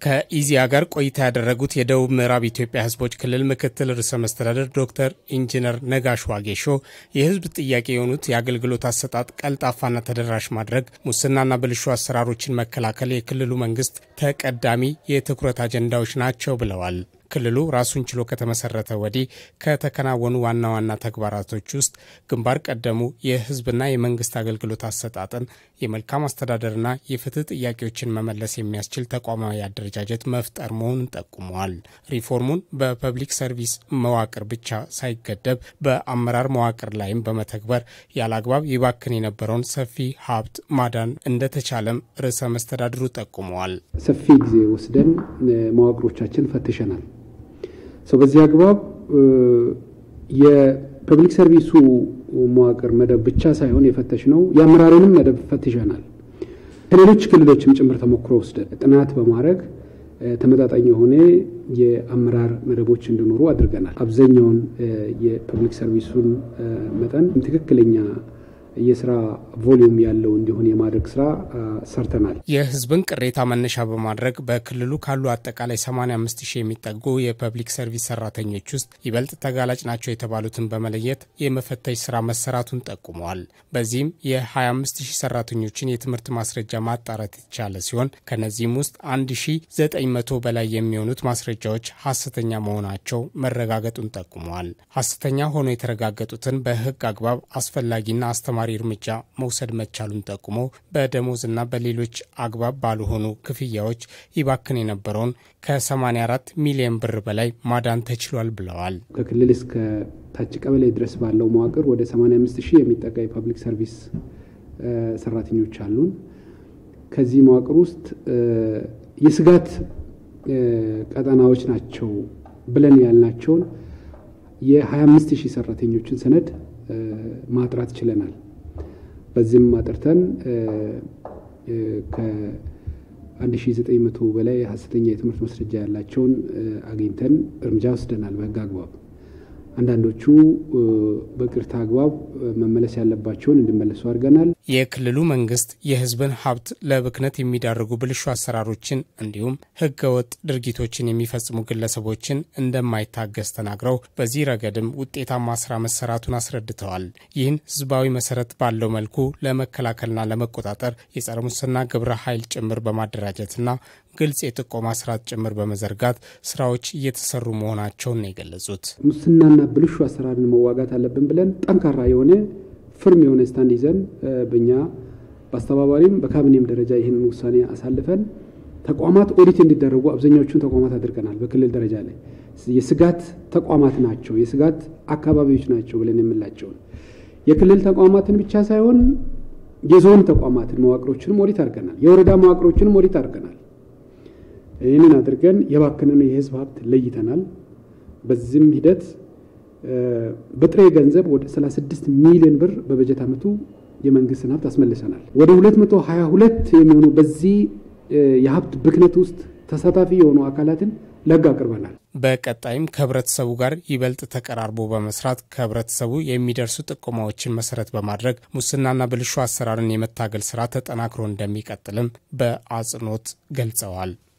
ከኢዚያ ጋር ቆይታ ያደረጉት የደቡብ ምዕራብ ኢትዮጵያ ሕዝቦች ክልል ምክትል ርዕሰ መስተዳደር ዶክተር ኢንጂነር ነጋሽ ዋጌሾ የሕዝብ ጥያቄ የሆኑት የአገልግሎት አሰጣጥ ቀልጣፋና ተደራሽ ማድረግ፣ ሙስናና ብልሹ አሰራሮችን መከላከል የክልሉ መንግስት ተቀዳሚ የትኩረት አጀንዳዎች ናቸው ብለዋል። ክልሉ ራሱን ችሎ ከተመሰረተ ወዲህ ከተከናወኑ ዋና ዋና ተግባራቶች ውስጥ ግንባር ቀደሙ የህዝብና የመንግስት አገልግሎት አሰጣጥን የመልካም አስተዳደርና የፍትህ ጥያቄዎችን መመለስ የሚያስችል ተቋማዊ አደረጃጀት መፍጠር መሆኑን ጠቁመዋል። ሪፎርሙን በፐብሊክ ሰርቪስ መዋቅር ብቻ ሳይገደብ በአመራር መዋቅር ላይም በመተግበር ያለ አግባብ ይባክን የነበረውን ሰፊ ሀብት ማዳን እንደተቻለም ርዕሰ መስተዳድሩ ጠቁመዋል። ሰፊ ጊዜ ወስደን መዋቅሮቻችን ፈትሸናል። ሰው በዚህ አግባብ የፐብሊክ ሰርቪሱ መዋቅር መደብ ብቻ ሳይሆን የፈተሽ ነው የአመራሩንም መደብ ፈትሸናል። ከሌሎች ክልሎችም ጭምር ተሞክሮ ወስደን ጥናት በማድረግ ተመጣጣኝ የሆነ የአመራር መደቦች እንዲኖሩ አድርገናል። አብዛኛውን የፐብሊክ ሰርቪሱን መጠን ትክክለኛ የስራ ቮሊዩም ያለው እንዲሆን የማድረግ ስራ ሰርተናል። የህዝብን ቅሬታ መነሻ በማድረግ በክልሉ ካሉ አጠቃላይ 85 ሺህ የሚጠጉ የፐብሊክ ሰርቪስ ሰራተኞች ውስጥ ይበልጥ ተጋላጭ ናቸው የተባሉትን በመለየት የመፈተሽ ስራ መሰራቱን ጠቁመዋል። በዚህም የ25 ሺህ ሰራተኞችን የትምህርት ማስረጃ ማጣራት የተቻለ ሲሆን ከነዚህም ውስጥ 1900 በላይ የሚሆኑት ማስረጃዎች ሀሰተኛ መሆናቸው መረጋገጡን ጠቁመዋል። ሀሰተኛ ሆኖ የተረጋገጡትን በህግ አግባብ አስፈላጊና አስተማ ተጨማሪ እርምጃ መውሰድ መቻሉን ጠቁሞ በደሞዝና በሌሎች አግባብ ባልሆኑ ክፍያዎች ይባክን የነበረውን ከ84 ሚሊዮን ብር በላይ ማዳን ተችሏል ብለዋል። ከክልል እስከ ታች ቀበሌ ድረስ ባለው መዋቅር ወደ 85 ሺህ የሚጠጋ የፐብሊክ ሰርቪስ ሰራተኞች አሉን። ከዚህ መዋቅር ውስጥ የስጋት ቀጠናዎች ናቸው ብለን ያልናቸውን የ25 ሺህ ሰራተኞችን ሰነድ ማጥራት ችለናል። በዚህም አጥርተን ከ1900 በላይ ሀሰተኛ የትምህርት ማስረጃ ያላቸውን አግኝተን እርምጃ ወስደናል በህግ አግባብ። አንዳንዶቹ በቅርታ አግባብ መመለስ ያለባቸውን እንዲመለሱ አድርገናል። የክልሉ መንግስት የህዝብን ሀብት ለብክነት የሚዳርጉ ብልሹ አሰራሮችን እንዲሁም ህገወጥ ድርጊቶችን የሚፈጽሙ ግለሰቦችን እንደማይታገስ ተናግረው በዚህ ረገድም ውጤታማ ስራ መሰራቱን አስረድተዋል። ይህን ህዝባዊ መሰረት ባለው መልኩ ለመከላከልና ለመቆጣጠር የጸረ ሙስና ግብረ ኃይል ጭምር በማደራጀትና ግልጽ የጥቆማ ስርዓት ጭምር በመዘርጋት ስራዎች እየተሰሩ መሆናቸውን ነው የገለጹት። ሙስናና ብልሹ አሰራርን መዋጋት አለብን ብለን ጠንካራ የሆነ ፍርም የሆነ ስታንድ ይዘን በእኛ በአስተባባሪም በካቢኔም ደረጃ ይህንን ውሳኔ አሳልፈን ተቋማት ኦዲት እንዲደረጉ አብዛኛዎቹን ተቋማት አድርገናል። በክልል ደረጃ ላይ የስጋት ተቋማት ናቸው፣ የስጋት አካባቢዎች ናቸው ብለን የምላቸውን የክልል ተቋማትን ብቻ ሳይሆን የዞን ተቋማትን መዋቅሮችንም ኦዲት አድርገናል። የወረዳ መዋቅሮችንም ኦዲት አድርገናል። ይህንን አድርገን የባከነን የህዝብ ሀብት ለይተናል። በዚህም ሂደት በጥሬ ገንዘብ ወደ 36 ሚሊዮን ብር በበጀት ዓመቱ የመንግስትን ሀብት አስመልሰናል። ወደ 222 የሚሆኑ በዚህ የሀብት ብክነት ውስጥ ተሳታፊ የሆኑ አካላትን ለህግ አቅርበናል። በቀጣይም ከህብረተሰቡ ጋር ይበልጥ ተቀራርቦ በመስራት ከህብረተሰቡ የሚደርሱ ጥቆማዎችን መሰረት በማድረግ ሙስናና ብልሹ አሰራርን የመታገል ስራ ተጠናክሮ እንደሚቀጥልም በአጽንኦት ገልጸዋል።